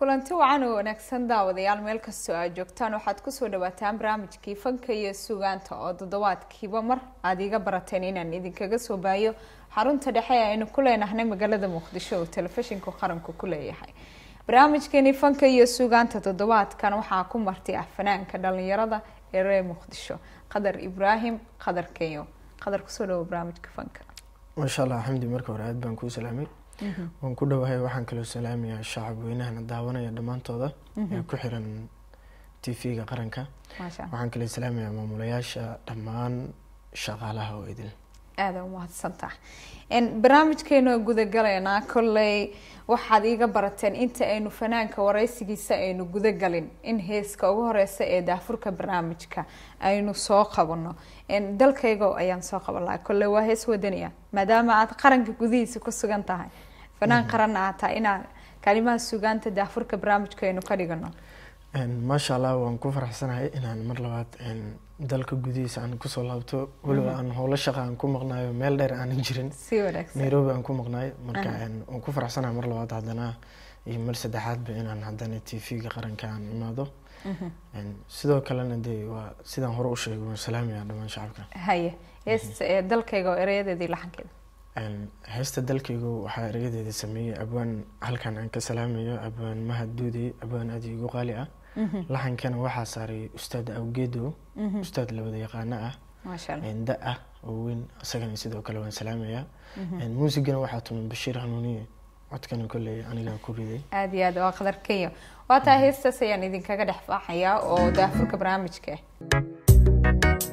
kulanti wacan oo wanaagsan daawadayaal meel kastoo aad joogtaan waxaad kusoo dhawaataan barnaamijkii fanka iyo sugaanta oo toddobaadkiiba mar aada iga barateen inaan idinkaga soo baayo xarunta dhexe ee aynu ku leenahnay magaalada muqdisho oo telefishinka qaranku ku leeyahay barnaamijkeeni fanka iyo sugaanta toddobaadkan waxaa ku marti ah fanaanka dhalinyarada ee reer muqdisho qadar ibraahim qadar kenyo qadar kusoo dhawo barnaamijka fanka maasha allah xamdi marka hore aad baan kuu salaamay waan ku dhowahay waxaan kaloo salaamayaa shacab weynahana daawanaya dhammaantooda ee ku xiran t v-ga qaranka maasha waxaan kaloo salaamayaa maamulayaasha dhammaan shaqaalaha oo idin aada umahadsantaha barnaamijkeenu gudagalaynaa kolley waxaad iiga barateen inta aynu fanaanka wareysigiisa aynu gudagalin in heeska ugu horeysa ee daafurka barnaamijka aynu soo qabano dalkayga ayaan soo qaban lahaa kolley waa hees wadaniya maadaama aad qaranka gudihiisa ku sugan tahay fanaan qaranna aad tahay inaad kalimaha sugaanta daafurka barnaamijka aynu ka dhigano maasha allah waan ku faraxsanahay inaan mar labaad dalka gudihiisa aan kusoo laabto weliba aan howlo shaqa aan ku maqnaayo meel dheer aanan jirin si wanaagsan nairobi aan ku maqnaay marka waan ku faraxsanahay mar labaad haddana iyo mar saddexaadba inaan haddana t v-ga qaranka aan imaado sidoo kalena dee waa sidaan hore u sheegay waan salaamayaa dhammaan shacabka haye heesta ee dalkayga oo erayadeedii laxankeeda heesta dalkaygu waxaa erayadeeda sameeyey abwaan halkan aan ka salaamayo abwaan mahad duude abwaan aad igu qaali ah laxankana waxaa saaray ustaad awgeedo ustaad labada yaqaano ah maasha allah da ah oo weyn isagana sidoo kale waan salaamayaa muusigana waxaa tumay bashiir hanuuniye codkana kolley anigaa ku riday aada iyo aad waa qadar kenya waa taa heestaas ayaan idinkaga dhex faaxayaa oo daafurka barnaamijka ah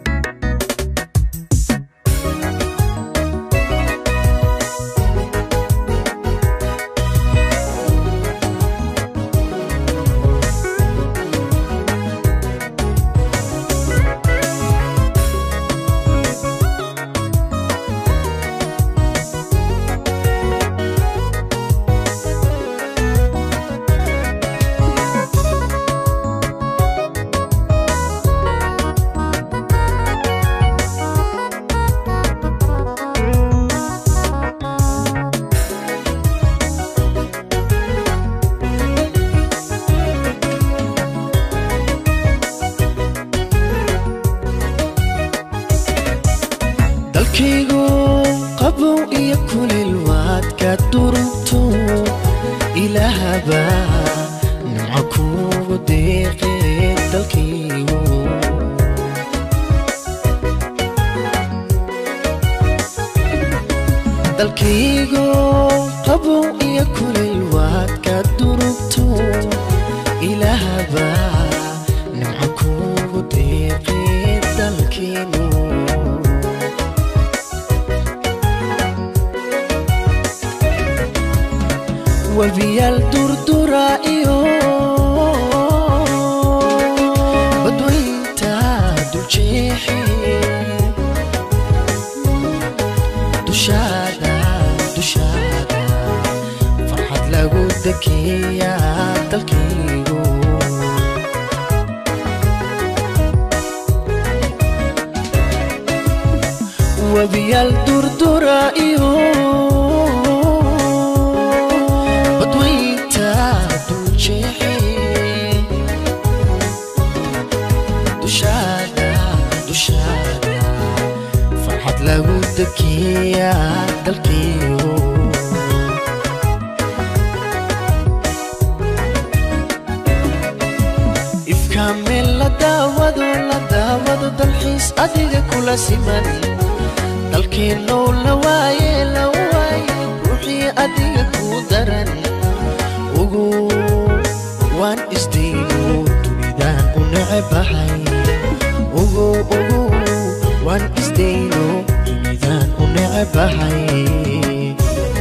dalkaygu qabow iyo kulil waad ka durugto ilaahaba nimco kuugu deeqe dalkaygu dalkaygu qabow iyo kulil waad ka durugto ilaahaba nimco kuugu deeqe dalkaygu wabiyaal durdura iyo badweynta duljeexe dushaada dushaada farxad lagu dekeeya dalkaygu wabiyaal durdura iyo badweynta duljeexe dushaada dushaada farxad lagu dekeeya dalkaygu ifka meel la daawado la daawado dalxiis adiga kula siman dalkeennow la waaye la waaye ruuxii adiga kuu daran ugu waan isdayno dunidaan u necebahay ugu ugu waan isdayno dunidaan u necebahay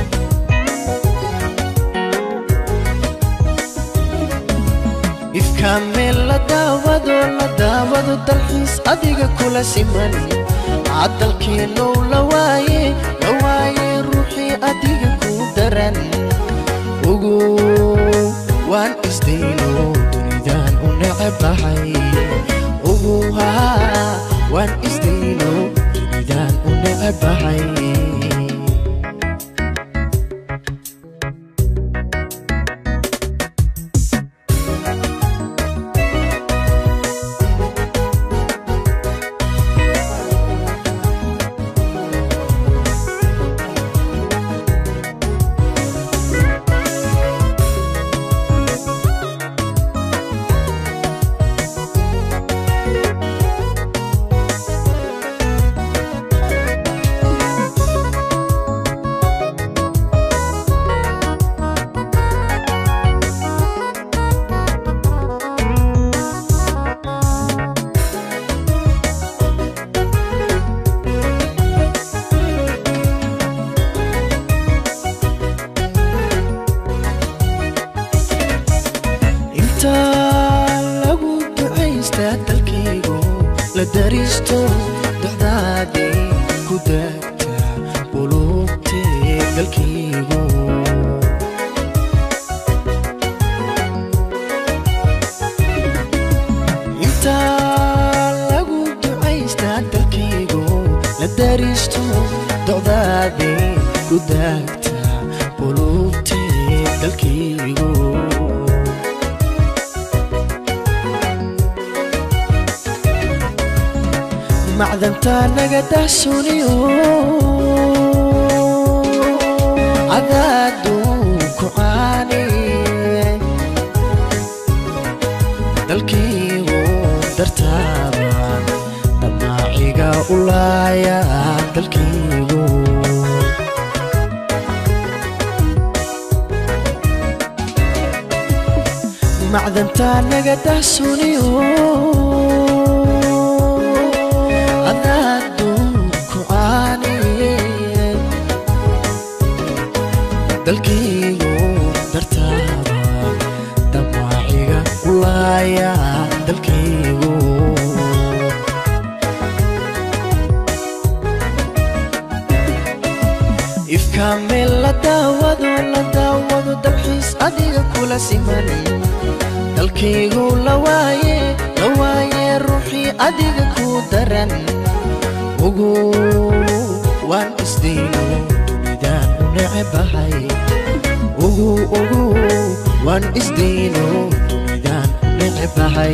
ifka meel la daawado la daawado dalxiis adiga kula siman cadalkeennow la waaye la waaye ruuxii adiga kuu daran ugu waan isdayno dunidaan u necebahay ugu haa waan isdayno dunidaan u necebahay la daristo docdaadii ku daagta qulubtee dalkaygu intaa lagu ducaystaa dalkaygu la daristo docdaadii ku daagta qulubtee dalkaygu macdantaa naga dahsuniyo cadaaduu ku caani dalkiigu dartaabaan damaaciga u laaya dalkiigu macdantaa naga dahsuniyo cadaaduu ku caani dalkiigu dartaaba damaaciga u laaya dalkiigu ifka meel la daawado la daawado dalxiis adiga kula siman dalkaygu la waaye la waaye ruuxii adiga ku daran ugu waan isdayno dunidaan u necebahay ugu ugu waan isdayno dunidaan u necebahay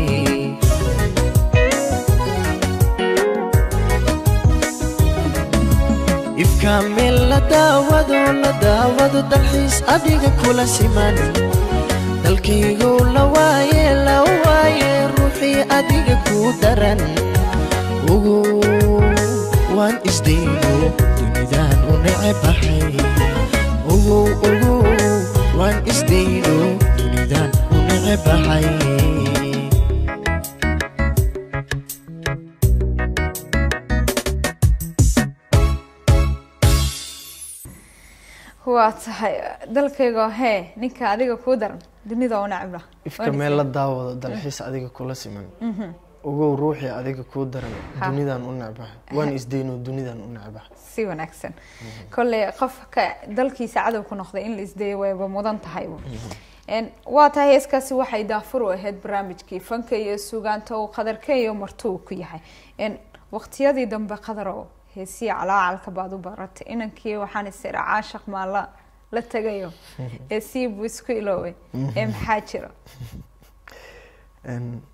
ifka meel la daawado la daawado dalxiis adiga kula siman dalkaygu la waaye la waaye ruuxii adiga ku daran ugu waan isdayno dunidaan u necebahay ugu ugu waan isdayno dunidaan u necebahay waa tahay dalkayga hee ninka adiga kuu daran dunida u nacibna ifka meel la daawado dalxiis adiga kula siman ogow ruuxii adiga kuu daran Ha. dunidan u necbaha waan isdayno dunidan u necbaha si wanaagsan kolley qofka dalkiisa cadow ku noqday in la isdayo wayba mudan tahay Een, waa tahay heeskaasi waxay daafur u ahayd barnaamijkii fanka iyo sugaanta uu qadarka iyo martuu ku yahay Een, waqtiyadii dambe qadarow heesiya calaacalka baad u baratay inankii waxaan isira caashaq maa la la tagayo heesii buu isku ilooway ee maxaa jira Een,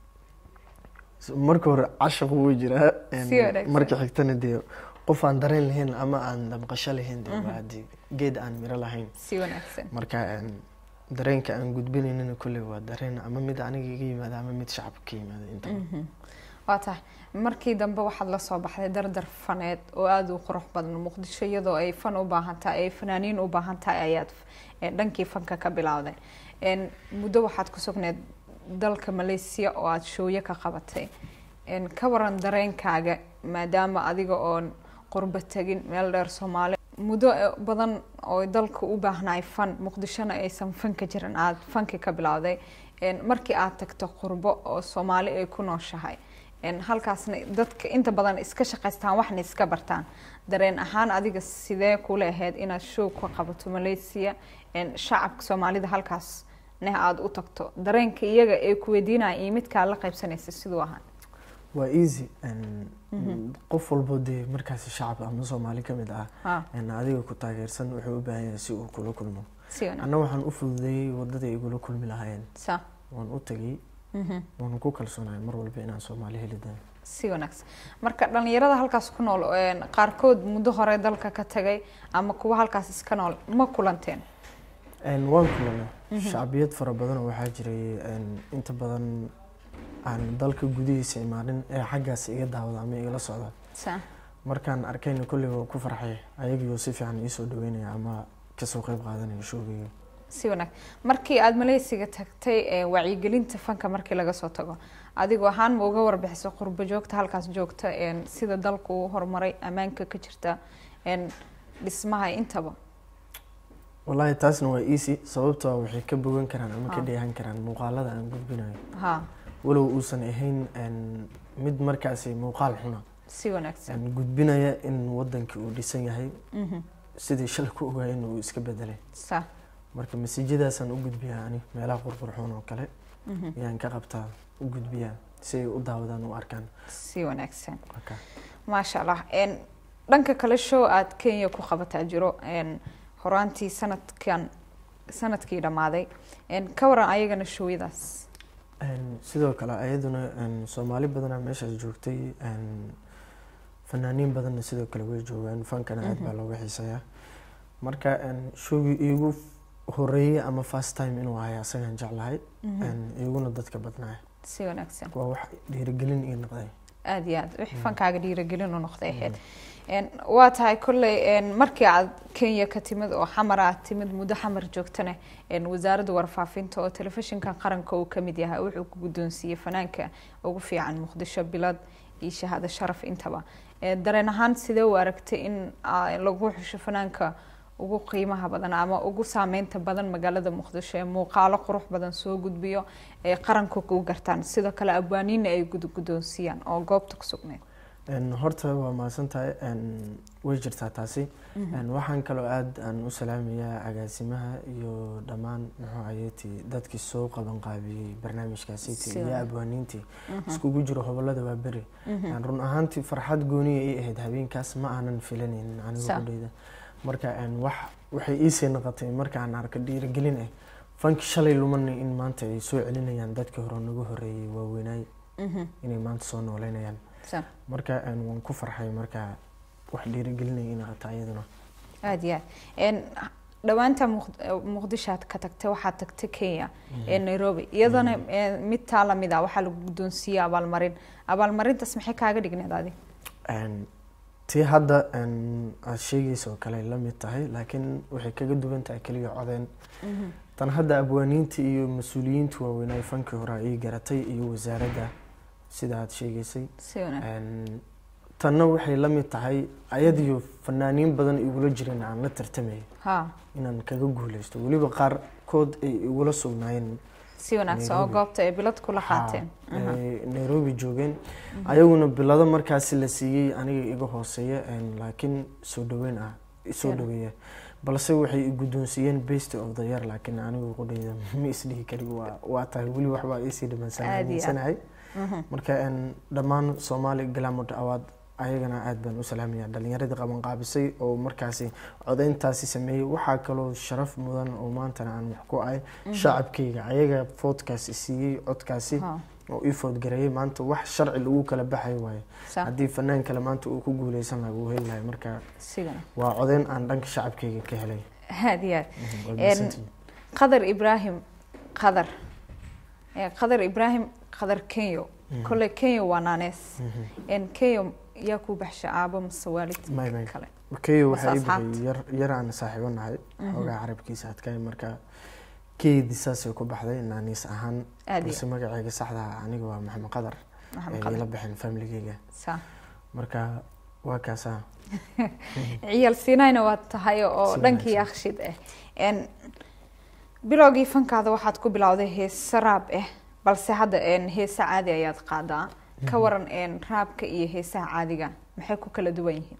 s- marka hore cashaq wuu jiraa een, Si wanaagsan. marka xigtana dee qof aan dareen lahayn ama aan damqasho lahayn dee waa dee geed aan miro lahayn si wanaagsan marka een, dareenka aan gudbinaynana kolley waa dareen ama mid aniga iga yimaada ama mid shacabka ka yimaada intaba waa tahay markii dambe waxaad la soo baxday dardar faneed oo aada u qurux badan muqdisho iyadoo ay fan u baahan tahay ay fanaaniin u baahan tahay ayaad eh, dhankii fanka ka bilowday Een, muddo waxaad ku sugneed dalka malaysia oo aada shooyo ka qabatay Een, ka waran dareenkaaga maadaama adiga oon qurbo tegin meel dheer soomaali muddo eh, badan oo dalka u baahnaay fan muqdishona aysan fanka jirin aada fanki ka bilowday Een, markii aad tagto qurbo oo soomaali ay ku nooshahay Een, halkaasna dadka inta badan iska shaqaystaan waxna iska bartaan dareen ahaan adiga sidee kula ahayd inaad show ka qabato malaysia Een, shacabka soomaalida halkaas neh aada u tagto dareenka iyaga ee ku weydiinaya iyo midkaa la qaybsanaysa siduu ahaa waa easy een, qof walbo dee markaasi shacab ama soomaali ka mid ah ha een, adiga ku taageersan wuxuu u baahan yahay si uu kula kulmo si wanaag anna waxaan u fududeeyey wadadii igula kulmi lahaayeen sa waan u tegey mhm. waana ku kalsoonahay mar walba inaan soomaali heli doono si wanaagsan marka dhalinyarada halkaas ku nool een, qaarkood muddo hore dalka ka tagay ama kuwa halkaas iska nool ma kulanteen Een, waan kulanay shacbiyad fara badan oo waxaa jiray een, inta badan aan dalka gudihiisa imaanin ee xaggaas iga daawada ama igala socda sa markaan arkayna kolley waa ku farxay ayagiyoo si fiican iisoo dhaweynaya ama kasoo qayb qaadanaya showgayga si wanaag markii aada maleysiga tagtay ee wacyigelinta fanka markii laga soo tago adigu ahaan ma uga warbixisay qurbo joogta halkaas joogta een, sida dalku uu horumaray ammaanka ka jirta een, dhismaha intaba wallaahi taasna waa easy sababtoo ah waxay ka bogan karaan ama ka Ah. dheehan karaan muuqaalada aan gudbinayo ha walow uusan ahayn een, mid markaasi muuqaal xuna si wanaagsan een, gudbinaya in wadankii uu dhisan yahay Mhm. sidii shalay ku ogaay in uu iska bedelay sa marka masiijadaasaan u gudbiyaa ani meelaha qurqurxoon oo kale Mhm. ayaan ka qabtaa u gudbiyaa si ay u daawadaan u arkaan si wanaagsan Marka, maasha allah Een, dhanka kale show aad kenya ku qabataa jiro een, horaantii sanadkan sanadkii dhammaaday Een, ka waran ayagana showyadaas een, sidoo kale ayaduna een, soomaali badanaa meeshaas joogtay een, fanaaniin badanna sidoo kale way joogaan fankana aad baa looga xiiseeyaa marka een, showgii iigu horeeyey ama first time inuu ahay asagaan jeclahay een, iguna dadka badnaaya si wanaagsan waa wax dhiirigelin ii noqday aada iyo aad wixii fankaaga dhiiragelin u noqday ahayd Een, waa tahay kolley een, markii aad kenya ka timid oo xamar aad timid muddo xamar joogtana een, wasaaradda warfaafinta oo telefishinka qaranka uu ka mid yahay wuxuu ku guddoonsiiyey fanaanka ugu fiican muqdisho bilad iyo shahaado sharaf intaba Ee, dareen ahaan sidee u aragtay in aa, lagu xusho fanaanka ugu qiimaha badan ama ugu saameynta badan magaalada muqdisho ee muuqaalo qurux badan soo gudbiyo ee qaranka ku gartaan sidoo kale abwaaniina ay gud- guddoonsiiyaan oo goobta ku sugneyd Een, horta waa mahadsan tahay een, way jirtaa taasi Een, waxaan kaloo aad aan u salaamayaa agaasimaha iyo dhammaan muxuu ayeeti dadkii soo qaban qaabiyey barnaamijkaasiti iyo Sida. abwaaniintii iskugu jiro hobolada waa beri Een, run ahaantii farxad gooniya ii ahayd habeenkaas ma aanan filanaynin aniga Sa. qudheyda marka een, wax waxay iisii noqotay markaan arko dhiirigelin ah fanki shalay lumanay in maanta ay soo celinayaan dadkii hore nagu horeeyey waaweynaay inay maanta soo nooleynayaan Sa. marka een, waan ku farxay marka wax dhiirigelinaya inay qabta iyaduna aada iyo aad Een, dhowaanta Muq- eh, muqdisho aad ka tagtay waxaad tagtay kenya ee nairobi iyadana eh, mid taa lamid ah waxaa lagu guddoonsiiyey abaalmarin abaalmarintaas maxay kaaga dhigneed adi Een, tii hadda een, aad sheegaysa oo kale ay la mid tahay laakiin waxay kaga duwan tahay keliya codeen tan hadda abwaaniinta iyo mas-uuliyiinta waaweynaa fankii hore ii garatay iyo wasaaradda sida aad sheegaysay si wanaagsan Een, tanna waxay la mid tahay ayadiyo fanaaniin badan igula jireen aan la tartamay ha inaan kaga guuleysto weliba qaarkood ay igula sugnaayeen si wanaagsan oo Nairobi. goobta ay bilad kula qaateen Haa, ay nairobi joogeen ayaguna bilado markaasi la siiyey aniga iga hooseeya een, laakiin soo dhaweyn ah soo Sure. dhaweeya balse waxay i guddoonsiiyeen best of the year laakiin anigu qudhayda ma isdhihi karin waa waa tahay weli waxbaa iisii Aad iyo aad. dhimansanahay marka een, dhammaan soomaali glamour award ayagana aad baan u salaamaya dhalinyaradii qaban qaabisay oo markaasi codeyntaasi sameeyey waxaa kaloo sharaf mudan oo maantana aan wax ku ahay shacabkayga ayaga foodkaasi siiyey codkaasi Ha, oo ii foodgareeyay maanta wax sharci lagu kala baxay waaye sa haddii fanaan kale maanta uu ku guuleysan lahaa wuu heli lahay marka sidana waa codeyn aan dhanka shacabkayga ka helay aada iyo aad Mhm, waa Een, mahadsantihiin. qadar ibraahim qadar Eh, qadar ibraahim qadar kenyo kolley kenya waa naanees Een, kenya yaa ku baxsha aabo mase waalid May, may. kale keyo waxaa ii asxaabta. baxay yar yar aan saaxiibo nahay xoogaa carabkiisa adkaay marka keydii saasay ku baxday naaniis ahaan aada balse iyo magacayga saxda ah aniga waa maxamed qadar maxamed ee qadar ila baxeen familigeyga sa marka waa kaasaa ciyaal siinayna waa tahay oo Si dhankii wanaagsan. akshid ah Een, bilowgii fankaada waxaad ku bilowday heese raab ah balse hadda een, heese caadi ayaad qaadaa ka waran een, raabka iyo heesaha caadiga maxay ku kala duwan yihiin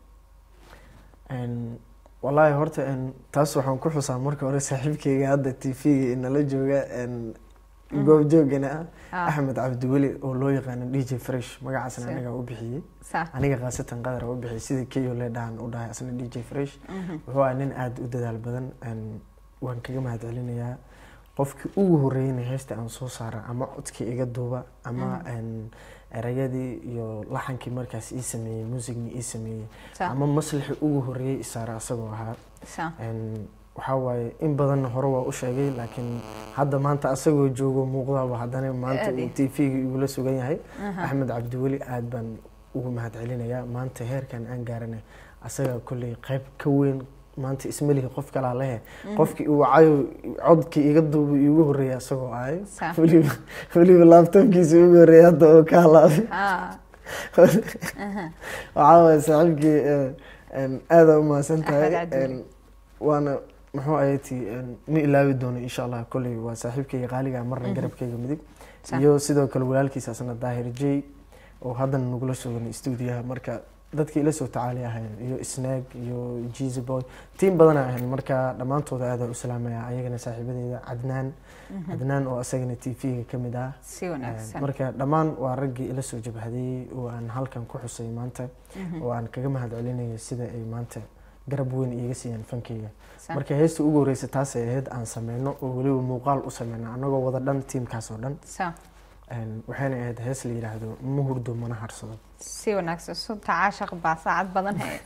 Een, wallaahi horta een, taas waxaan ku xusaa marka hore saaxiibkeyga hadda t v-ga inala jooga een, goobjoogana ah Ah. axmed cabdiweli oo loo yaqaano d j fresh magacaasna Si. aniga u bixiyey sa aniga khaasatan qadar u bixiyey sida keyo le dhahan u dhahay asna d j fresh wuxuu ahaa nin aada u dadaal badan een, waan kaga mahad celinayaa qofkii ugu horeeyeyna heesta aan soo saara ama codkii iga duuba ama een, erayadii iyo laxankii markaas ii sameeyey muusigni ii sameeyey sa ama maslixii ugu horeeyey isaara asagoo ahaa sa Een, waxaa waaye in badanna hore waa u sheegay laakiin hadda maanta asagoo joogo muuqdaaba haddana maanta Aad uu iyo- t v-ga igula sugan yahay Aha. axmed cabdiweli aad baan ugu mahad celinayaa maanta heerkan aan gaaranay asaga kolley qayb ka weyn maanta ismalihi qof kalaa lehe qofkii uu wacayo codkii iga duuba iigu horeeyay asagoo ahay Sa. weliba weliba laabtoobkiisa igu horeeyay hadda oo ka halaabay Ah, waxaa waaye saaxiibkii eh, een, aada u mahadsan Axmed tahay Cabdi. een, waana muxuu ayati ma ilaawi doono insha allah kolley waa saaxiibkayga qaaliga marna garabkayga midig Sa. iyo sidoo kale walaalkiisa asna daahir j oo haddana nagula sugan stuudiyaha marka dadkii ila soo tacaali ahayn iyo snaag iyo jeezy boy tiim badan ahayn marka dhammaantooda aada u salaamaya ayagana saaxiibadeeda cadnaan cadnaan oo asagana t v-ga ka mid ah si wanaagsan marka dhammaan waa raggii ila soo jabhadeeyey oo aan halkan ku xusay maanta oo aan kaga mahad celinaya sida ay maanta garab weyn iiga siiyaan fankeyga Sa- marka heesta ugu horeysa taasay ahayd aan sameyno oo weliba muuqaal u sameyno anagoo wada dhan tiimkaas oo dhan sa Een, waxayna ahayd hees la yidhaahdo ma hurdo mana harsado si wanaagsan sunta caashaq baa saacad badan he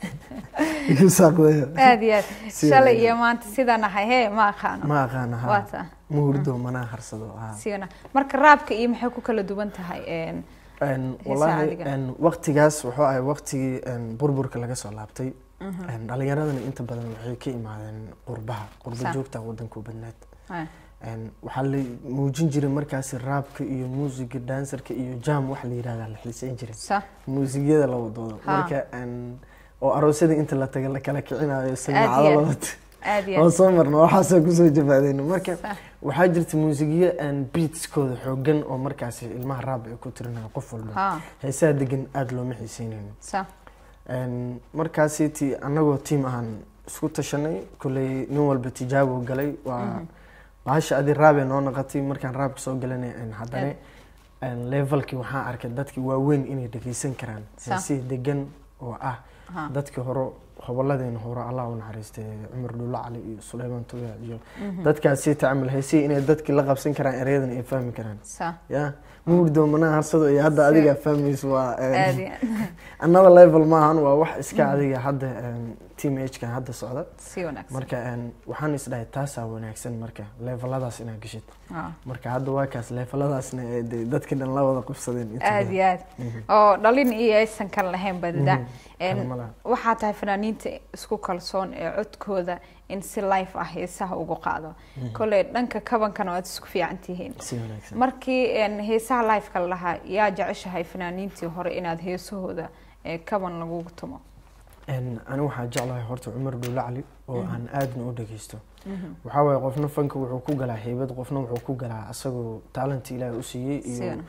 Saaqdaya. aad iyo aad Si shalay wanaagsan. iyo maanta sidaan ahay he ma aqaano ma aqaana waa ha taa ma hurdo mana harsado ha si wana marka raabka iyo maxay ku kala duwan tahay een, Een, Heesaha wallaahi adiga. een, waqtigaas wuxuu ahay waqtigii een, burburka laga soo laabtay Een, dhalinyaradana inta badan waxay ka imaadeen qurbaha qurba Sa- joogta wadanku badnaad ha, Een, waxaa la muujin jiray markaasi raabka iyo muusiga dansarka iyo jam wax la yidhahda la xiiseyn jiray sa muusigyada la wadoodo Ha. marka een, oo aroosyada inta la taga la kala kicinayo samiicado aad. la wato aad iyo oo aad soo marna waxaasoo kusoo jabaadayna marka Sa- waxaa jirta muusigyo aan beatskooda xoogan oo markaasi ilmaha raab ay ku tirinayo qof walba ha heesaha degan aada looma xiiseynaynin sa Een, markaasi ti annagoo tiim ahaan isku tashanay kolley nin walba tijaabo galay waa bahasha adi raabee noo noqotay markaan raabka soo galanay een, haddana een, levelkii waxaan arkay dadkii waaweyn inay dhegeysan karaan Sa- heesihii degan oo ah ha dadkii hore hobolladeena hore allah u naxariistay cumar dhuulo cali iyo suleymaan tuya iyo dadkaasi tacamul heesihii inay dadkii la qabsan karaan ereyadan ay fahmi karaan sa ya muurdo mana harsado iyo hadda Si- adiga fahmayso waa een, aad iyo aad another level maahan waa wax iska adiga hadda een, team age-kan hadda socda si wanaagsan marka een, waxaan isdhahay taasaa wanaagsan marka leveladaas inaad geshid ha marka hadda waa kaas leveladaasna ee dee dadka dhan la wada qabsadeen inta aad badan. iyo aad oo dhalin iyo aysan kala lahayn badada Een, kala ma laha. waxaa tahay fanaaniinta isku kalsoon ee codkooda in si life ah heesaha ugu qaado kolley dhanka kabankana waad isku fiican tihiin si wanaagsan markii een, heesaha lifeka la lahaa yaa jeceshahay fanaaniintii hore inaad heesahooda ee kaban lagugu tumo Een, ani waxaa jeclahay horta cumar dhuulo cali oo aan aadna u dhageysto waxaa waaye qofna fanka wuxuu ku galaa heybad qofna wuxuu ku galaa asagoo talent ilaahay u siiyey iyo Sidan.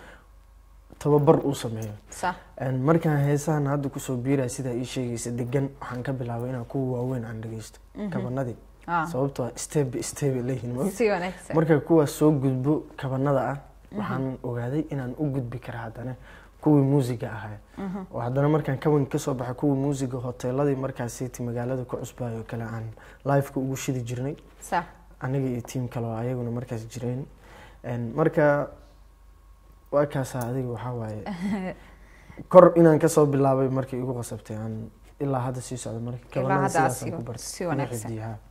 tababar uu sameeyo sa Een, markaan heesahan hadda kusoo biiraya sidaa ii sheegaysa degan waxaan ka bilaabay inaan kuwa waaweyn aan dhageysto kabanadii ah, sababtoo ah step by step ay leeyihiin ma si wanaagsan marka kuwaas soo gudbo kabanada ah waxaan ogaaday inaan u gudbi kara haddana kuwii muusiga ahaa oo haddana markaan kaban kasoo baxay kuwii muusiga hoteeladii markaasiti magaalada ku cusbaayo oo kale aan liveka ugu shidi jirnay sa aniga iyo tiim kale oo ayaguna markaas jireen Een, marka waa kaasaa adiga waxaa waaye kor inaan kasoo bilaabay markii igu qasabtay aan ilaa hadda sii socdo marka Ilaa kabanada hadda aad sidaasaan sii- ku bartay si Ugu wanaagsan. xifdiyey, ha.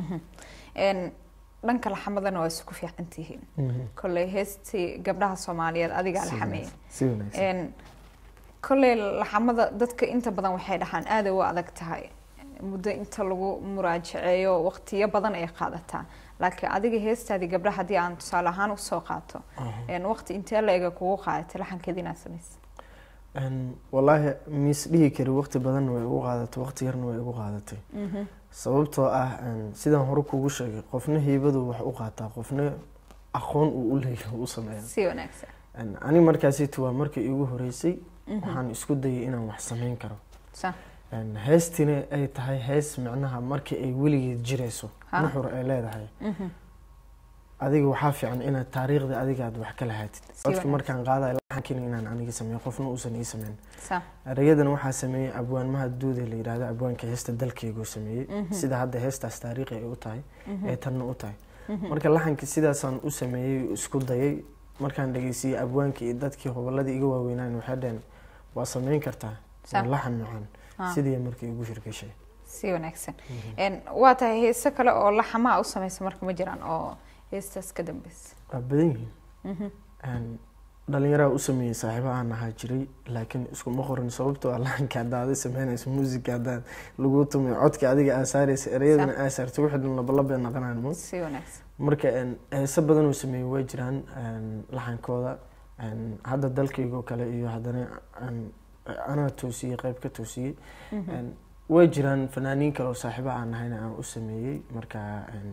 Een, dhanka laxamadana waa isku fiican tihiin Mhm. kolley heestii gabdhaha soomaaliyeed adigaa Si la xameeyey wanaagsan, si wanaagsan Een, kolley laxamada dadka inta badan waxay dhahaan aaday u adag tahay muddo inta lagu muraajaceeyo waqtiyo badan ay qaadataa laakiin adiga heestaadii gabdhaha haddii aan tusaale ahaan usoo qaato Aha. een, waqti intee la ega kugu qaadatay laxankeeda inaad samaysa Een, wallaahi mis dhihi kari waqti badanna way igu qaadatay waqti yarna way igu qaadatay sababtoo ah een, sidaan hore kugu sheegay qofna heybadu wax u qaataa qofna aqoon uu u leeyahay u sameeya si wanaagsan Een, ani markaasitu waa markii igu horeysay waxaan isku dayay inaan wax sameyn karo sa Een, heestina ay tahay hees micnaha markii ay weligeed jirayso Ha. nuxur ay leedahay adiga waxaa fiican inaad taariikhda adiga aad wax ka lahaatid codka wanaagsan. markaan qaadayo laxankiina inaan aniga sameeyo qofna uusan ii sameyn sa ereyadana waxaa sameeyey abwaanmaha duude la yidhaahdo abwaanka heesta dalkeyguu sameeyey sida hadda heestaas taariikhi ay u tahay ee tanna u tahay marka laxanka sidaasaan u sameeyey isku dayay markaan dhegeysiiyey abwaanka iyo dadkii hobolladii iga waaweynaan waxay dhaheen waa sameyn kartaa Sa- waa laxan macaan Ah. sidii markii igu shirgashay si wanaagsan Een, waa tahay heese kale oo laxamaa u samaysa marka ma jiraan oo heestaas ka dambeysa waa badan yihiin Een, dhalinyaraa u sameeyey saaxiiba aan ahaa jiray laakiin iskuma qorin sababtoo ah laxanka haddaad adi sameynayso muusiga haddaad lagu tumay codka adiga aa saaraysa ereyadana aa saartay wixii dhan labalabay naqanaan mo si wanaagsan marka een, heese badan oo sameeyey way jiraan een, laxankooda een, hadda dalkaygoo kale iyo haddana een, anaa toosiyey qayb ka toosiyey Een, way jiraan fanaaniin kale oo saaxiiba aan nahayna aan u sameeyey marka een,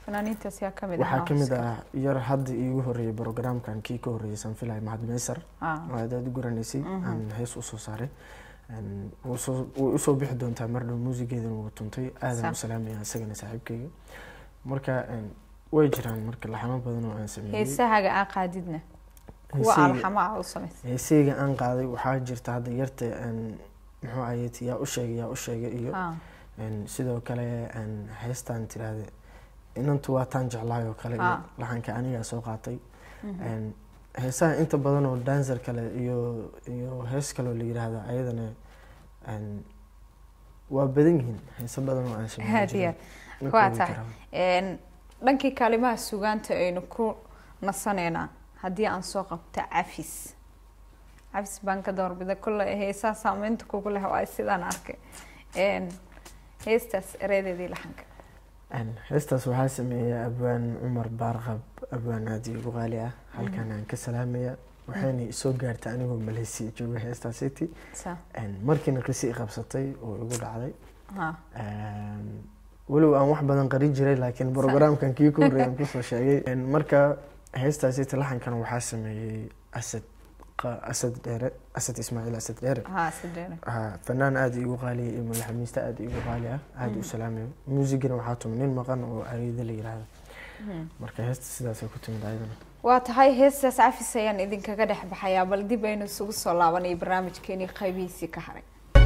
fanaaniintaas yaa ka mid waxaa ahaa ka mid Oscar? ah yar hadda iigu horeeyay programkan kii ka horeeyay sanfilay mahad meysar Ah. oo aad aad u garanaysay aan hees usoo saaray Een, wuu soo- way usoo bixi doontaa mar dhow muusigeedana wuu tuntay aadan u Sa- salaamaya isagana saaxiibkayga marka een, way jiraan marka laxamo badan oo aan sameeyey heesahaaga aa qaadidna kuwa Heesahayga- alxamo ah u samaysay heesayga aan qaaday waxaa jirta hadda yarta een, muxuu ahayd yaa u sheegay yaa u sheegay iyo Ah, een, sidoo kale een, heestaan tiraahde inantu waa taan jeclahay oo kale iyo Ah. laxanka anigaa soo qaatay Een, heesaha inta badan oo dancer kale iyo iyo hees kale oo la yiraahdo ayadana een, waa badan yihiin heeso badan oo aan sameyn aad iyo aad waa tahay Een, dhankii kaalimaha sugaanta aynu ku nasaneynaa haddii aan soo qabto cafis cafis baan ka doorbida kolle heesaha saameynta kugu leh waa sidaan arkay Een, heestaas eredeedii laxanka heestaas waxaa sameeya abwaan cumar baarqab abwaan aad iigu qaali ah halkan aan ka salaamaya waxayna isoo gaartay anigoo maleysiya jooga heestaa city sa markiina qisi i qabsatay oo igu dhacday ha Een, walow aan wax badan qarin jiray laakiin programkan kii ka horreeyay aan kusoo sheegay Een, marka heestaasi laxankan waxaa sameeyey asad qa- asad dheere asad ismaaciil asad dheere ha sideena Ha, fanaan aada iigu qaaliya iyo madaxamiiste aada iigu qaali ah aada u salaamayo muusigana waxaa tuma nin maqan oo ariida la yiraahdo marka heesta sidaasay ku timid ayadana waa tahay heestaas cafis ayaan idinkaga dhex baxayaa bal dib aynu isugu soo laabanay barnaamijkeenii qaybihiisii ka haray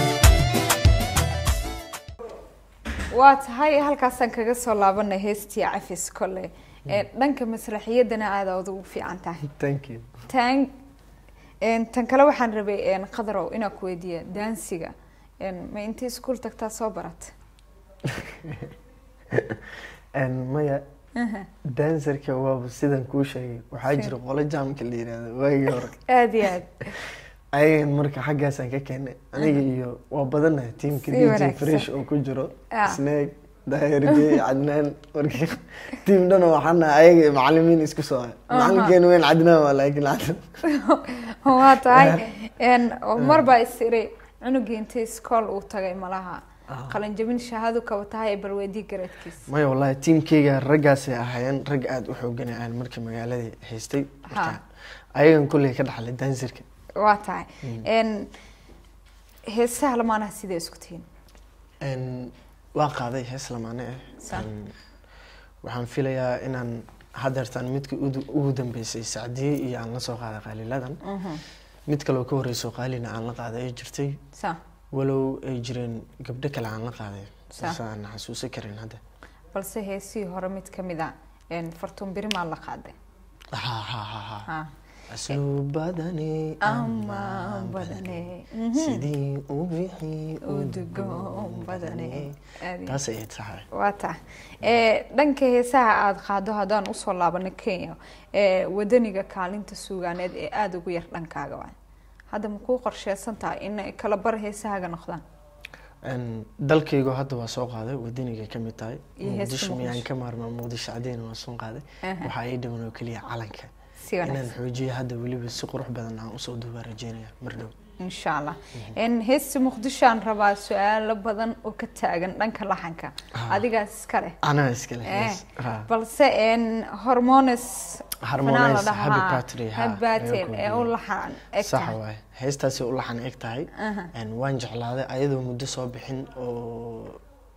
waa tahay halkaasaan kaga soo laabanay heestii cafis kole ee dhanka masraxiyadana aada ugu fiican tahay thank you tan een, tan kale waxaan rabay een, qadarow inaan ku weydiiya daansiga een, ma intii iskuul tagtaa soo barat Een, maya dancerka waaba sidan kuu sheegay waxaa jira qolo jaamka la yiraahdo waagii hore aada iyo aad ayagan marka xaggaasaan ka keenay aniga iyo waa badanahay tiimka Si dj wanaagsan. fresh oo ku jiro Ah. snaag daahirje cadnaan marka tiim dhan waxaan nahay ayaga iyo macalimiin isku soo ah macalinkeena weyn cadnaan waa laakiin cadnaan waa tahay een, mar baa is iri cunugii intii iskool uu tagay malaha qalinjabin shahaado kaba tahay ee balweydii gareedkiisa maya wallahi tiimkeyga raggaasay ahaayeen rag aada u xoogan aan markii magaaladii haystay marka Ha. ayagan kulley ka dhaxlay dancerka waa tahay een, heesaha lamaanaha sidee isku tihiin Een, waa qaaday hees lamaane ah Sa- Een, waxaan filayaa inaan hadeertaan midka udu- ugu dambeysay sacdiye iyo aan la soo qaaday qaaliladan mid kaloo ka horreysoo qaalina aan la qaaday ay jirtay sa walow ay jireen gabdho kale aan la qaaday Sa- balse aan xasuusan karin hadda balse heesihii hore mid ka mid a een, fartuun birimaa la qaaday ha ha ha ha ha asuu badane ama badane sidii u bixi udgoon badane Aad iyo- taas ayay tahay waa tahay ee, dhanka heesaha aada qaado haddaan usoo laabano kenya ee, wadaniga kaalinta suugaaneed ee aada ugu yar dhankaaga waay hadda ma kuu qorsheysan tahay in ay kala bar heesahaaga noqdaan Een, dalkaygu hadda waa soo qaaday wadaniga ka mid tahay Iyo heesta muqdisho miyaan Muqdisho. ka maarmaa muqdisho cadeyna waa soo qaaday Aha. waxaa ii dhiman oo keliya calanka si inaan wanaagsan xoojiyo hadda weliba si qurux badan aan usoo duubaa rajeynaya mar dhow insha allah n heesta muqdishoaan rabaa su-aalo badan oo ka taagan dhanka laxanka adigaas iska leh anaa iskale Eh, yes. Ha. balse n hormones Harmonize, fanaan la dhahaa, Happy Birthday, ha, Happy Birthday ayuu ku ee u yidhi. laxan eg sax tahay waaye heestaasi u laxan eg tahay Aha. Een, waan jeclaaday ayadoo muddo soo bixin oo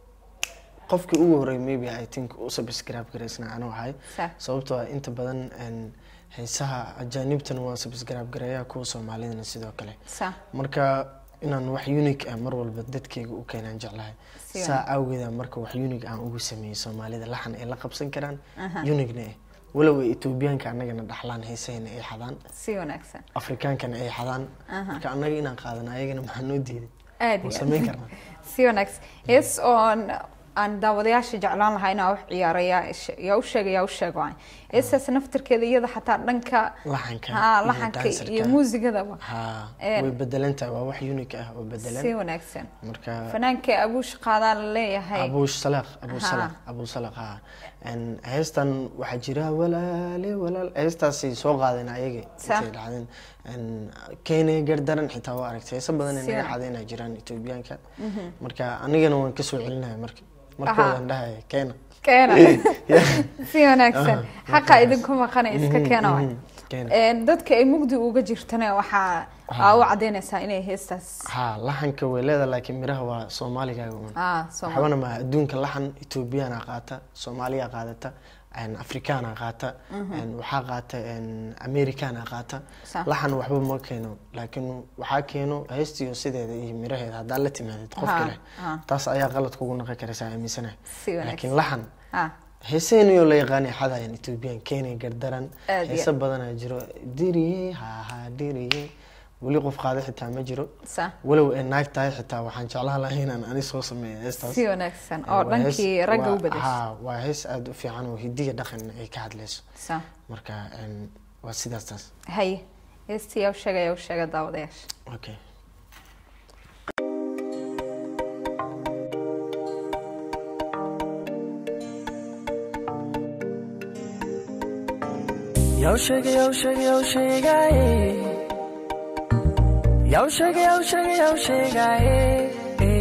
qofkii ugu horreeyay maybe i think u subscribe garaysna anuu ahay Sax. sababtoo ah inta badan een, heesaha ajaanibtana waan subscribe gareeyaa kuwa soomaalidana sidoo kale sa marka inaan wax unique ah mar walba dadkayga u keenaan jeclahay Si saa awgeeda marka wax unique aan ugu sameeyey soomaalida laxan ay la qabsan karaan Aha. uniquena ah walow ay etoobiyaanka annagana dhaxlaan heesahayna ay xadaan si wanaagsan afrikaankana ay xadaan Aha. marka annaga inaan qaadano ayagana maxaa noo diiday aad waan iyo samayn aad. karnaa si wanaagsan hees oon aan daawadayaasha jeclaan lahaa inaa wax ciyaara yaa ish- yaa u sheega yaa u sheego waay heestaas naftirkeeda iyada xataa dhanka laxanka ha iyo laxanka dancerka. iyo muusigadaba ha Een. way bedelan tahay waa wax unique ah oo si bedelan wanaagsan marka fanaanka abuush qaadaa la leeyahay abuush salaq abu Ha. salaq abu salaq ha Een, heestan waxaa jira walaale walaal heestaasi soo qaadeen ayaga Sa. intay dhacdeen Een, keenay gardaran xitaa waa aragtay heesa badan ay Si naga wanaag- xadeen ay jiraan etoobiyaanka marka anigana waan kasoo celinaya marka markoodan dhahaya keena keena Yeah. si wanaagsan Aha, xaqa idinku maqana iska Mhm, keena waay mhm, keena. Een, dadka ay mugdi uga jirtana waxaa aa u cadaynaysaa inay heestaas ha laxanka way leedahay laakiin miraha waa soomaaligaaga un ah Soomaali. waxbana ma adduunka laxan ethoobiyaana qaata soomaaliya qaadata een, afrikaana qaata een, waxaa qaata een, amerikaana qaata Sa- laxan waxba ma keeno laakiin waxaa keeno heestiyo sideeda iyo miraheeda haddaa la timaadid qof Ha, kale ha. taas ayaa qalad kugu naqi karaysaa aaminsanahay Si wanaagsan. laakiin laxan ah heeseenayoo la yaqaanay xadayan ethoobiyan kenya gardaran Aad iyo heese aad. badanaa jiro diriye haha diriye weli qof qaada xitaa ma jiro sa walow ay naag tahay xitaa waxaan jeclaan lahaa inaan ani soo sameeyo heestaas si wanaagsan oo Waa hees- dhankii ragga u waa- bedeshay haa, waa hees aada u fiican oo hidiya dhaqan ay ka hadlayso sa marka een, waa sidaas taas haye heestii yaa u sheegay yaa u sheega daawadayaasha okay Yo shake, yo shake, yo shake, aye. Yo shake, yo shake, yo shake, aye.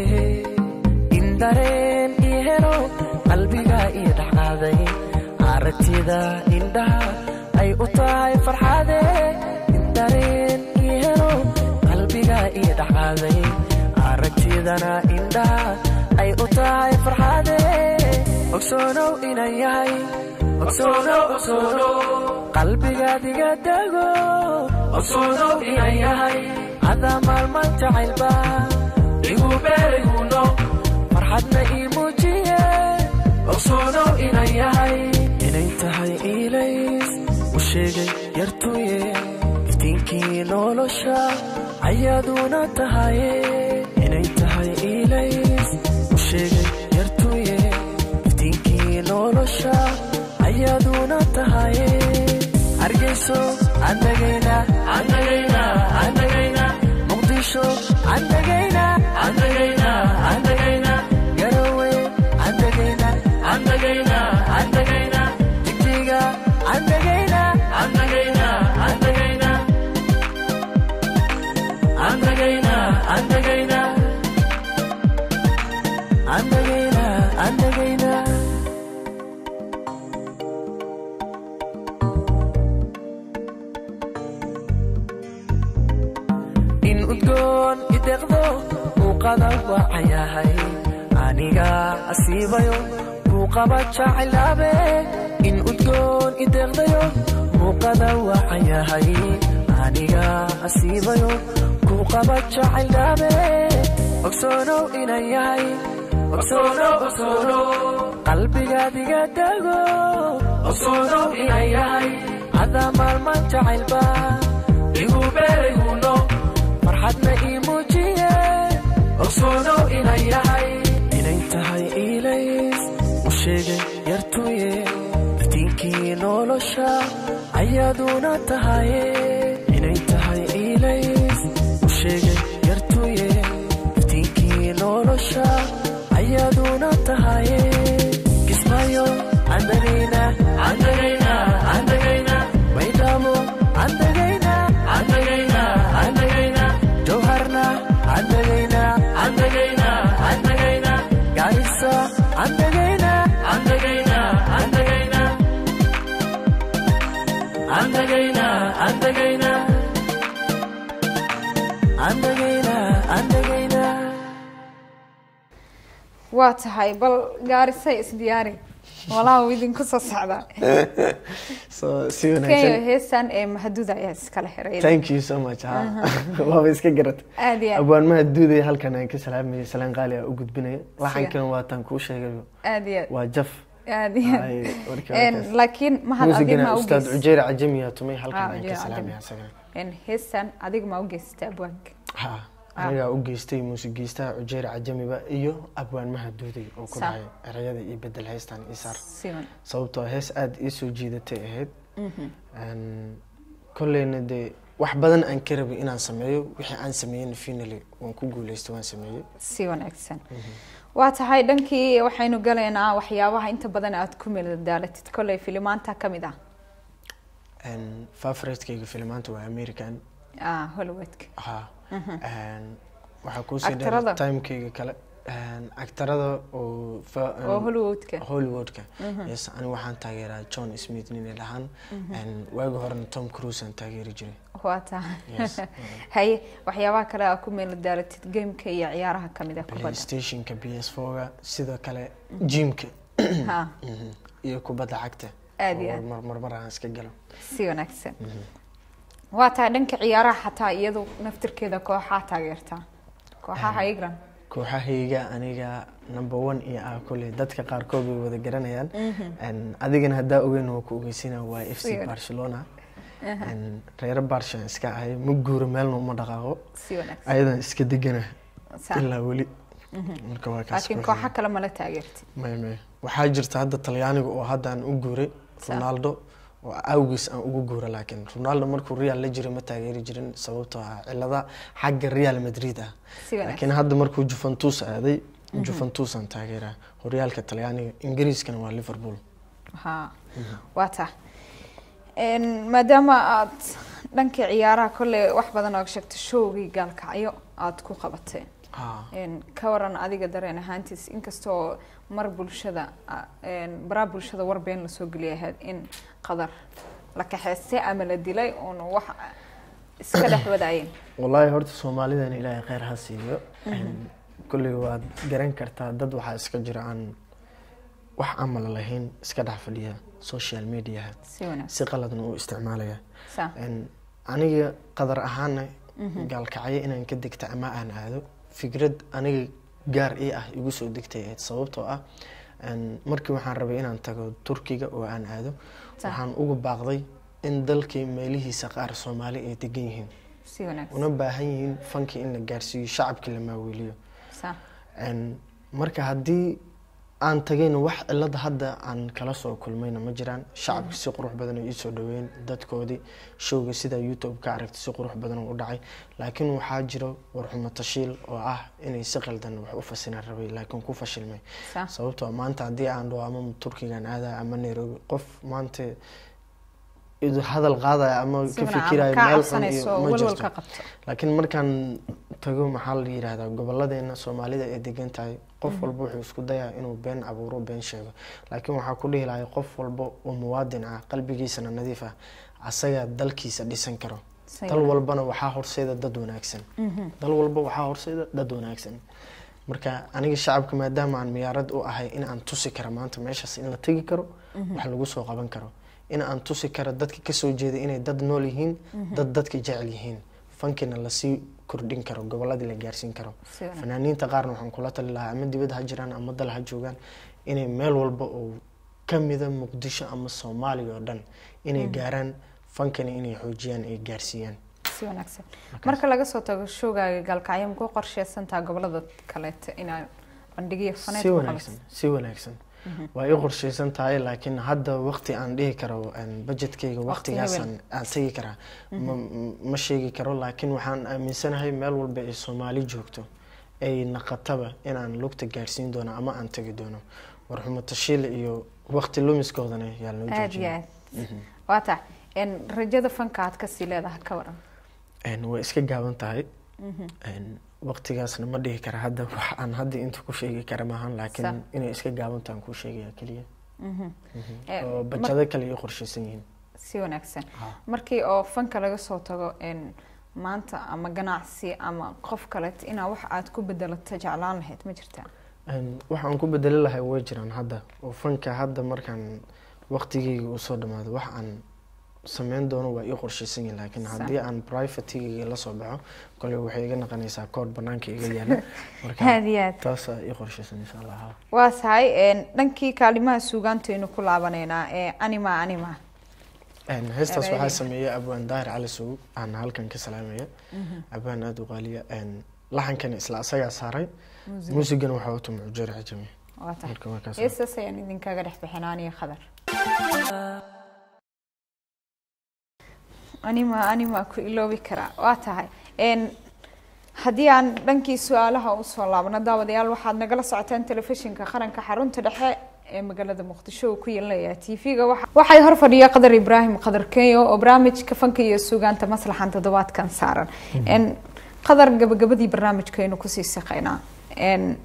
Indareen ii helo qalbiga ii dhaqaaday aragtida indhaha ay u tahay farxade indareen ii helo qalbiga ii dhaqaaday aragtidana indhaha ay u tahay farxade ogsoonow inan yahay ogsoonow ogsoonow qalbigaad iga dago ogsoonow inan yahay hadaa maalmaan jacaylba igu beeriguno farxadna ii muujiye ogsoonow inan yahay inay tahay iilays u sheegay yartuye iftiinkii nolosha ayaaduna tahaye inay tahay iilays u sheegay yartuye iftiinkii nolosha ayaaduna tahaye hargeyso andagayna andagayna andagayna muqdisho andagayna andagayna andagayna garowe andagayna andagayna andagayna jigjiga andagayna andagayna andagayna andagayna andagayna andagayna andagayna in udgoon ideqdo muuqada waacayahay aniga asiibayo muuqaba jacaylabe in udgoon ideqdayo muuqada waacayahay aniga asiibayo kuuqaba jacaylabe ogsoonow inan yahay ogsoonow ogsoonow qalbigaad iga dago ogsoonow inan yahay hadaa maalmaan jacaylba igu beeriguno farxadna ii muujiye ogsoonow inan yahay inay tahay iilays u sheegay yartuye iftiinkii nolosha ayaaduna tahaye inay tahay iilays u sheegay yartuye iftiinkii nolosha ayaaduna tahaye kismayo andagayna andagayna andagayna baydhabo andagayna andagayna andagayna jowharna andagayna andagayna andagayna gaarisa andagayna andagayna andagayna andagayna andagayna andagayna andagayna waa tahay bal gaarisay isdiyaari walaa uu idinku soo socdaa so si kenya wanaagsan heestan ee mahaduda ayaa iskala xiray thank you so much ha waaba iska garata aad iyo aad abwaanmaha duudaya halkan aan ka salaamayay salaan qaali ah u gudbinaya laxankan waataan kuu sheegayo aad iyo aad waa jaf aad iyo Ay, aad warkii Een, warkaas. laakiin mahad adiga muusigana ma ustaad ugeys cujeyr cajamiya tumay Ah, halkan aan Ujeer ka salaamaya Cajami. isagana heestan adiga ma ugeysata abwaanka ha anigaa u geystay muusigeystaha cujeyr cajamiba iyo abwaanmaha duuday oo ku Sa- dhahay erayada iyo bedel heestan isaar siman sababtoo ah hees aada ii soo jiidatay ahayd Een, kolleyna dee wax badan aan ka rabay inaan sameeyo wixii aan sameeyeyna finally waan ku guuleystay waan sameeyey si wanaagsan waa tahay dhankii waxaynu galaynaa waxyaabaha inta badan aad ku meeldaalatid kolley filimaanta ka mid ah Een, favoritekayga filimaanta waa american ah hollywoodka ha Een, waxaa kuusii Actorada? dheer timekayga kale Een, actarada oo fa- een, oo hollywoodka hollywoodka yes ani waxaan taageeraa john smith nin dhahaan waagi horena tom cruise aan taageeri jiray waa tahay Yes. haye waxyaabaha kale aa ku meel daalatid gameka iyo ciyaaraha kamid a kubadda playstationka b s foga sidoo kale jimka ha Mhm. iyo kubadda cagta Aad iyo oo aad. mar- marmar aan iska galo si wanaagsan waa tahay dhanka ciyaaraha xataa iyadu naftirkeeda kooxaa taageertaa kooxaha igran kooxahayga aniga number one iyo ah kule dadka qaarkood way wada garanayaan Een, adigana haddaa ogeyn waa ku ogeysina waa f c Weird. barcelona Een, reero barshan iska ahay ma guuro meelna uma dhaqaaqo si wanaagsan ayadan iska degana Saa. ilaa weli marka waa kaas laakiin kooxda. kooxa kale mala taageertid may may waxaa jirta hadda talyaaniga oo hadda aan u guuray Sa- ronaldo oo awgiis aan ugu guura laakiin ronaldo markuu real la jiray ma taageeri jirin sababtoo ah cilada xagga real madrid ah si laakiin wanaagsan hadda markuu juventus aaday juventus aan taageeraa horyaalka talyaaniga ingiriiskana waa liverpool ha waa tahay Een, maadaama aad dhanka ciyaaraha kolley wax badan oo sheegto showgii gaalkacyo aad ku qabateen Ah, Een, ka waran adiga dareen ahaantiis inkastoo mar bulshada a- een, baraha bulshada warbeen lasoo geliya ahayd in qadar la kaxeystay ama la dilay uun wax iska dhex wadaayeen wallaahi horta soomaalidan ilaahay kheyr ha siiyo Een, kolley waad garan kartaa dad waxaa iska jira aan wax camal lahayn iska dhex fadhiya social mediaha si wanaagsan si qaladna u isticmaalaya saa Een, aniga qadar ahaana gaalkacyo inaan ka degta ama aan aado fikrad aniga gaar ii ah igu soo degtay ahayd sababtoo ah een, markii waxaan rabay inaan tago turkiga oo aan aado Sa- waxaan uga baaqday in dalkii meelihiisa qaar soomaali ay degan yihiin si wanaagsan una baahan yihiin fankii in la gaarsiiyo shacabkii la maaweeliyo saa Een, marka haddii aan tagayna wax cilada hadda aan kala soo kulmayna ma jiraan shacabka si qurux badan ay iisoo dhaweyn dadkoodii showga sida youtube ka aragtay si qurux badan u dhacay laakiin waxaa jiro warxumo tashiil oo ah inay si qaldan wax u fasinaan rabay laakiin ku fashilmay saa sababtoo maanta haddii aan dhaho ama turkigan aada ama nairobi qof maanta idu hadal qaadaya ama si ka wanaagsan fikiraya kaa meel xun cabsanayso iyo ma walwal jirto ka qabto laakiin markaan tago maxaa la yidhaahdaa gobolladeena soomaalida ay degan tahay qof walba wuxuu isku dayaa inuu been abuuro been sheego laakiin waxaa ku dhihi lahay qof walba oo muwaadin ah qalbigiisana nadiif ah asagaa dalkiisa dhisan karo Si dal walbana waxaa horseeda dad wanaagsan dal walba waxaa horseeda dad wanaagsan marka aniga shacabka maadaama aan miyaarad u ahay in aan tusi karo maanta meeshaas in la tegi karo wax lagu soo qaban karo in aan tusi karo dadka kasoo jeeda inay dad nool yihiin dad dadka jecel yihiin fankina lasii kordhin karo gobolladii la gaarsiin karo si wanaagsan fanaaniinta qaarna waxaan kula tali lahaa ama dibadda ha jiraan ama dal ha joogaan inay meel walba oo kamida muqdisho ama soomaaliya oo dhan inay gaaraan fankani inay xoojiyaan ay gaarsiiyaan si wanaagsan marka laga soo tago showgaaga gaalkacyo makuu qorsheysantaa gobolada kaleeto inaad bandhigyo faneed si ku wanaagsan si wanaagsan waa ii qorshaysan tahay laakiin hadda waqti aan dhihi karo een, budgetkayga waqtigaasaan aan tegi karaa ma ma sheegi karo laakiin waxaan aaminsanahay meel walba ay soomaali joogto ay naqataba inaan lugta gaarsiin doono ama aan tegi doono warxumo tashiil iyo waqti lumiskoodana yaa loo aad iyo joojiyay aad waa tahay een, rajada fanka aad kasii leedahay ka waran Een, way iska gaaban tahay Een, waqtigaasna ma dhihi kara hadda wax aan hadda inta ku sheegi kara maahan Sa- laakiin inay iska gaaban tahan kuu sheegaya keliya Ee, oo mar- bajado kale ii qorshaysan yihiin si wanaagsan Ah. markii oo fanka laga soo tago een, maanta ama ganacsi ama qof kaleeto inaa wax aad ku bedelato jeclaan lahayd ma jirtaa Een, waxaan ku bedeli lahay way jiraan hadda oo fanka hadda markaan waqtigeyga usoo dhamaado wax aan sameyn doono waa ii qorshaysan yihin laakiin Sa- haddii aan privategeyga la soo baxo kole waxay iga naqanaysaa kood banaanka iga yaala marka aad iyo aad taasaa ii qorshaysan insha allah haa. waa tahay een, dhankii kaalimaha suugaantaynu ku laabaneynaa ee anima anima Een, heestaas Erayadii. waxaa sameeyay abwaan daahir cali sow aan halkan ka salaamaya abwaan aada u qaaliya Een, laxankana isla asagaa saaray muusigana waxaa u tumay ujeer cajami waa tahay marka waa kaas heestaas ayaan idinkaga dhex bixinaa aniga khadar anima anima ku iloobi karaa waa tahay een haddii aan dhankii su-aalaha usoo laabno daawadayaal waxaad nagala socotaan telefishinka qaranka xarunta dhexe ee magaalada muqdisho uu ku yeelanaya t v-ga waxay hor fadhiya qadar ibraahim qadar kenyo oo barnaamijka fanka iyo suugaanta maslaxan toddobaadkan saaran n qadar gabagabadii barnaamijkaynu kusii saqaynaa n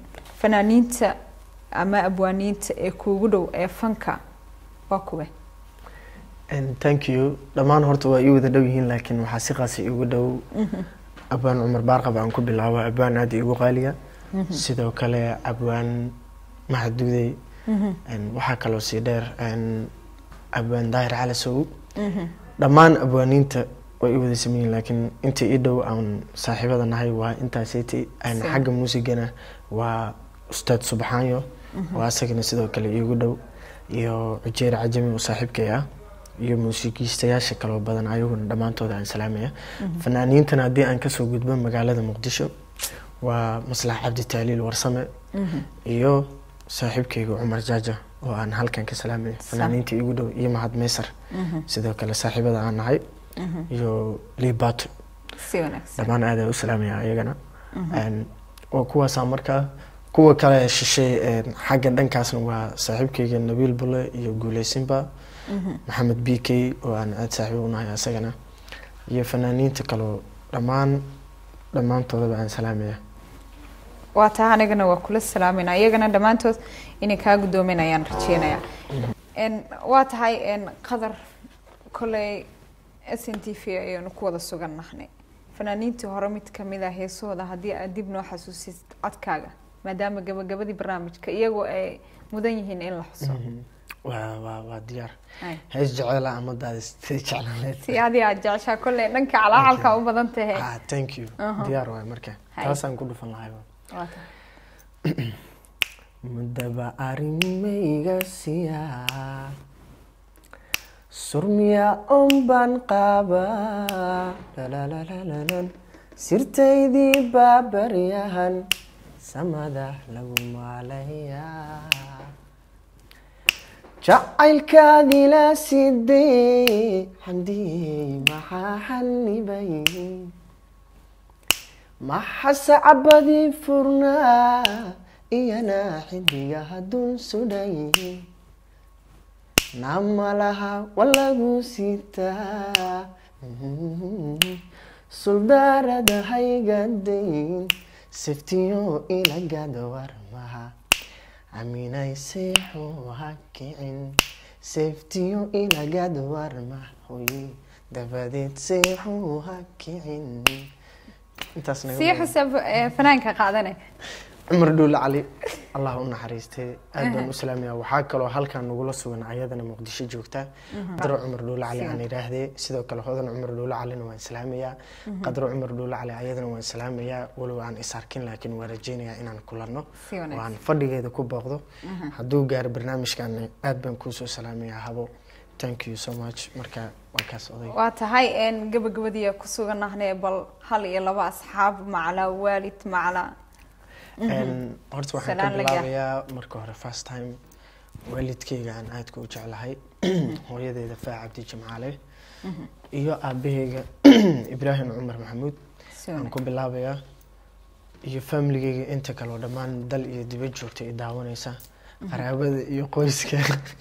fanaaniinta ama abwaaniinta ee kuugu dhow ee fanka waa kuwe And thank you dhammaan horta waa ii wada dhow yihiin laakiin waxaa si qaasa iigu dhow abwaan cumar baarqab aan ku bilaabo abwaan aada iigu qaaliya sidoo kale abwaan maxaduudey And waxaa kaloo sii dheer and abwaan daahir cali sow dhammaan abwaaniinta way i wada sameeyiin laakiin inta ii dhow aan saaxiibada nahay waa intaaseti And Si. xagga muusigana waa ustaad subxaanyo waa asagana sidoo kale iigu dhow iyo cujeer cajami oo saaxiibkay ah iyo muusikiistayaasha kaloo badan ayaguna dhammaantooda aan salaamaya fanaaniintana haddii aan kasoo gudbo magaalada muqdisho waa maslax cabdi taaliil warsame iyo saaxiibkayga cumar jaaja oo aan halkan ka salaamayo fanaaniinta iigu dhow iyo mahad meysar sidoo kale saaxiibada aan nahay iyo liibato si wanaagsan dhammaan aad aan u salaamaya ayagana Een, waa kuwaasaa markaa kuwa kale shishay een, xagga dhankaasna waa saaxiibkayga nabiil bule iyo guuleysinba maxamed b k oo aan aad saaxiib u nahay asagana iyo fanaaniinta kaloo dhammaan dhammaantoodaba aan salaamaya waa taa anigana waa kula salaamayna iyagana dhammaantood inay kaa guddoomin ayaan rajeynayaa n waa tahay n qadar koley s n t v ayaynu ku wada sugan nahnay fanaaniintii hore mid kamid a heesahooda haddii aad dib noo xasuusid codkaaga maadaama gabagabadii barnaamijka iyagoo ay mudan yihiin in la xuso waa waa waa diyaar Ay. hees jeceela ama daadis jeclaneed si adii aad jeceshaa kolley dhanka calaacalka u badan tahay ah thank you Aha. diyaar waay marka Hay. taasaan ku dhufan lahay waa tahay mudaba arrimayga siyaa surmiya un baan qaabaa lalalalan sirtaydii baa baryahan samada lagu maalayaa jacaylkaadila sidee xamdiyey maxaa xanibay maxase cabadii furnaa iyana xidiga haddun sudhay namalaha walagu sitaa suldaarada haygadayn siftiyo ilagada warmaha aminay seexu ha kicin siftiyo ilagada warmah hoye dabadeed seexu ha kicin intaas naga sii badan. xusab eh, fanaanka qaadane cumar dhuule cali allah u naxariistay aad baan u salaamaya waxaa kaloo halkan nagula sugan ayadana muqdisho joogta qadro cumar dhuule cali aan idhaahdee sidoo kale hodan cumar dhuule calina waan salaamayaa qadro cumar dhuule cali ayadana waan salaamayaa walow aan is arkin laakiin waan rajeynayaa inaan kulanno Si wanaagsan. waan fadhigeeda ku booqdo hadduu gaaro barnaamijkan aad baan kuusoo salaamayaa habo thank you so much marka waa kaas oday waa tahay n gabagabadii ku sugan nahnay bal hal iyo laba asxaab macla waalid macla Een, horta waxaan ka Salaan la gaar. bilaabayaa marka hore first time waalidkayga aan aadka u jeclahay hooyadeeda faa cabdi jimcaale iyo aabahayga ibraahim cumar maxamuud Si aan wanaagsan. ku bilaabayaa iyo familigayga inta kale oo dhammaan dal iyo dibad joogta i daawanaysa qaraabada iyo qoyska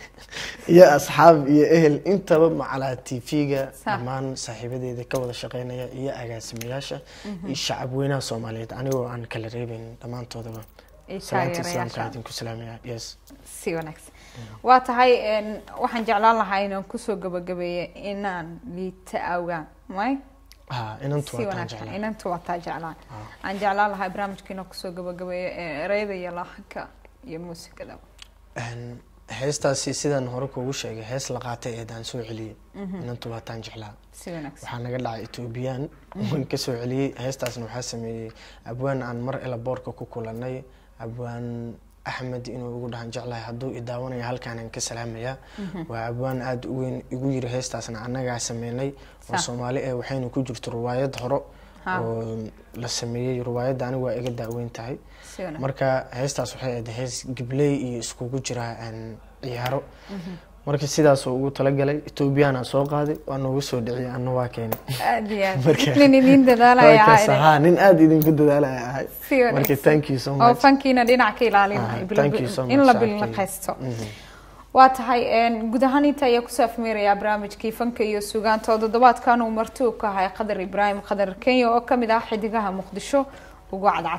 iyo asxaab iyo ehel intaba macalaa tv-ga Sax. dhammaan saaxiibadeeda ka wada shaqeynaya iyo agaasimayaasha iyo shacab weynaha soomaaliyeed anigoo aan kala reebeyn dhammaantoodaba Iyo salaanta islaamka taageerayaasha. idinku salaamaya yes si wanaagsan waa tahay n waxaan jeclaan lahaa inaan kusoo gabagabeeyo inaan liita awgaan may ha inantu si waa taan wanaagsan jeclaa inantu waa taa jeclaan Ah. aan jeclaan lahaa barnaamijka inaan kusoo gabagabeeyo eh, ereyada iyo lahanka iyo muusikada Een, heestaasi sidaan hore kuugu sheegay hees la qaatay eedaan soo celiyey inantu waa taan jeclaa si wanaagsan waxaa naga dhacay etoobiyaan waan ka soo celiyey heestaasna waxaa sameeyey abwaan aan mar ela boorka ku kulanay abwaan axmed inuu ugu dhahan jeclahay hadduu i daawanaya halkaanaan ka salaamaya waa abwaan aada u weyn igu yiri heestaasna annagaa sameynay oo Sa. soomaali eh waxayna ku jirto riwaayad horo Ha. oo la sameeyey riwaayadda anigu waa iga daaweyn tahay si wanaagsan marka heestaas waxay ahayd hees gibley iyo iskugu jira een, ciyaaro marka sidaasoo ugu talagalay etoobiyaana soo qaaday waa noogu soo dhiciyay anna waa keenay aad iyo aad Marka- nin idin dadaalaya Waa kaas, ahaa haa, nin aada idinku dadaalaya ahay Si wanaagsan. marka thank you so oo much fankiina dhinac ka Ah, ilaalinayo thank you so in much, la Saakay. bilnaqaysto Mhm. waa tahay n guud ahaan inta ayaa kusoo afmeerayaa barnaamijkii fanka iyo sugaanta oo toddobaadkan uu marti u ka ahay qadar ibraahim qadar kenya oo kamid ah xidigaha muqdisho ugu cadcad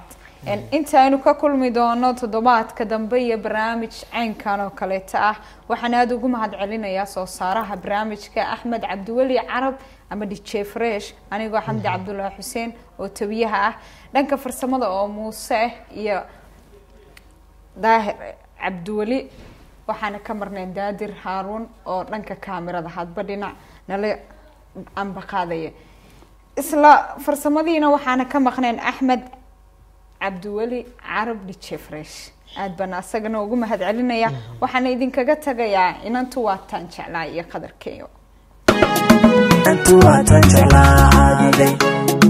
Een, inta aynu ka kulmi doono toddobaadka dambe iyo barnaamij caynkan oo kaleeta ah waxaan aada ugu mahad celinayaa soo saaraha barnaamijka axmed cabdiweli carab ama dj fresh anigoo xamdi cabdulaahi xuseen oo tabiyaha ah dhanka farsamada oo muuse iyo daahir cabdiweli waxaana ka marnayn daadir haaruun oo dhanka kaamirada hadba dhinac nala ambaqaadaya isla farsamadiina waxaana ka maqnayn axmed cabdiweli carab dj fresh aada baan asagana ugu mahad celinaya waxaana idinkaga tagayaa inantu waataan jeclaa iyo qadarkeeyo Antu waatan jeclaaday